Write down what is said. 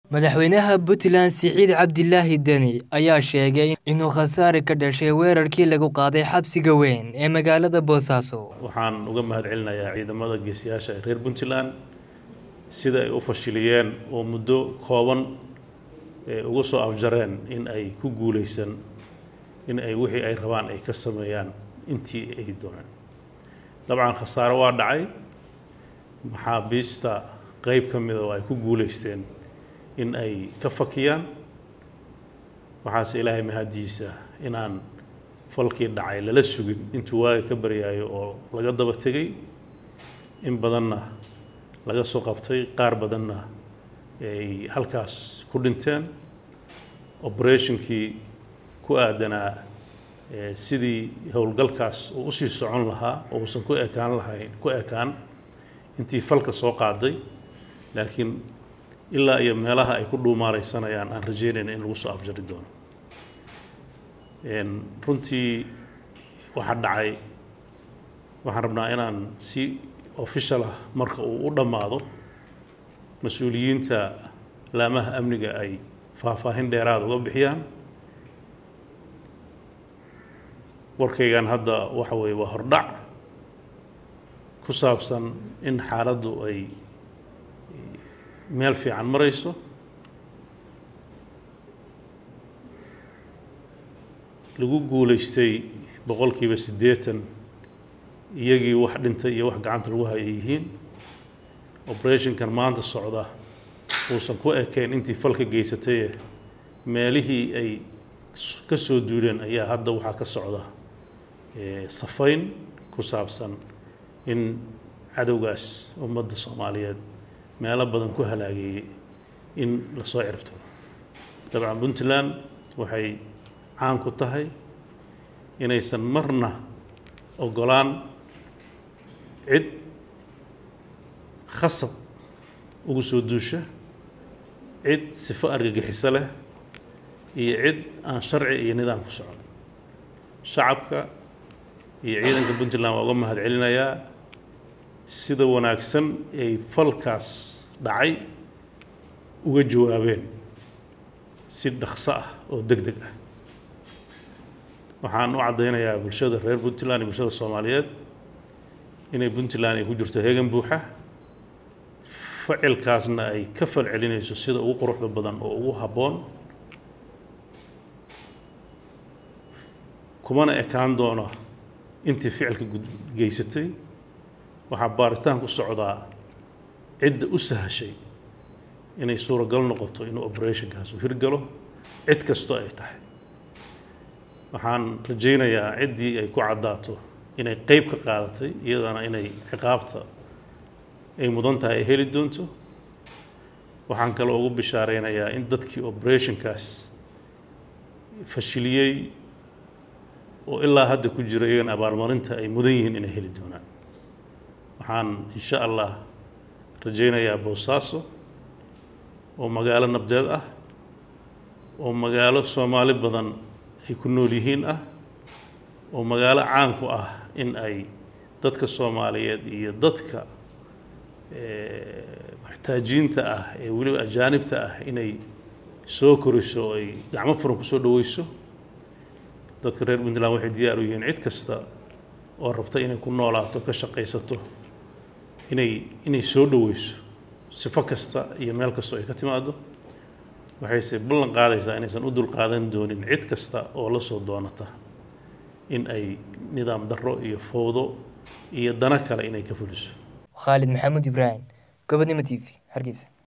Madaxweynaha Puntland Siciid Cabdilaahi Deni ayaa sheegay inuu khasaare ka dhashay weerarkii lagu qaaday xabsiga weyn ee magaalada Boosaaso. waxaan uga mahadcelinayaa ciidamada geesiyaasha ee reer puntland sida ay u fashiliyeen oo muddo kooban ee uga soo afjareen in ay ku guuleysan in ay wixii ay rabaan ay ka sameeyaan intii ay dooneen dabcan khasaare waa dhacay maxaabiista qeyb ka mida oo ay ku guuleysteen in ay ka fakiyaan waxaase ilaahay mahadiisa inaan falkii dhacay lala sugin intuu waaga ka baryaayo oo laga daba tegay in badanna laga soo qabtay qaar badanna ay halkaas ku dhinteen operationkii ku aadanaa sidii howlgalkaas uu usii socon lahaa oo uusan ku ekaan lahayn ku ekaan intii falka soo qaaday laakiin ilaa iyo meelaha ay ku dhuumaaleysanayaan aan rajeynayna in lagu soo afjari doono runtii waxaa dhacay waxaan rabnaa inaan si official ah marka uu u dhammaado mas-uuliyiinta laamaha amniga ay faahfaahin dheeraad uga bixiyaan warkaygan hadda waxa weeye waa hordhac ku saabsan in xaaladdu ay meel fiican marayso lagu guuleystay boqolkiiba siddeetan iyagii wax dhintay iyo wax gacanta lagu hayay yihiin operationkan maanta socda uusan ku ekayn intii falka geysataye meelihii ay ka soo duuleen ayaa hadda waxaa ka socda safayn ku saabsan in cadowgaas ummadda soomaaliyeed meelo badan ku halaageeyey in lasoo ciribtiro dabcan puntland waxay caan ku tahay inaysan marna ogolaan cid khasab ugu soo duusha cid sifo argagixiso leh iyo cid aan sharci iyo nidaam ku socon shacabka iyo ciidanka puntland waa uga mahad celinayaa sida wanaagsan ay falkaas dhacay uga jawaabeen si dhaqso ah oo deg deg ah waxaan u caddaynayaa bulshada reer puntland iyo bulshada soomaaliyeed inay puntland ay ku jirto heegan buuxa ficilkaasna ay ka fal celinayso sida ugu quruxda badan oo ugu habboon kumana ekaan doono intii ficilka geysatay waxaa baaritaan ku socdaa cidda u sahashay inay suuragal noqoto inuu operationkaas u hirgalo cid kastoo ay tahay waxaan rajaynayaa ciddii ay ku caddaato inay qeyb ka qaadatay iyadana inay ciqaabta ay mudan tahay ay heli doonto waxaan kaloo ugu bishaareynayaa in dadkii operationkaas fashiliyey oo ilaa hadda ku jira iyagana abaalmarinta ay mudan yihiin inay heli doonaan waxaan insha allah rajaynayaa boosaaso oo magaalo nabdeed ah oo magaalo soomaali badan ay ku nool yihiin ah oo magaalo caan ku ah in ay dadka soomaaliyeed iyo dadka maxtaajiinta ah ee weliba ajaanibta ah inay soo koriso oo ay gacmo furan kusoo dhaweyso dadka reer puntland waxay diyaar u yihiin cid kasta oo rabta inay ku noolaato ka shaqaysato inay inay soo dhaweyso sifo kasta iyo meel kastoo ay ka timaado waxayse ballan qaadaysaa inaysan u dulqaadan doonin cid kasta oo la soo doonata in ay nidaam darro iyo fowdo iyo dano kale inay ka fuliso Khalid Maxamuud Ibrahim, Gobonimo TV, Hargeysa.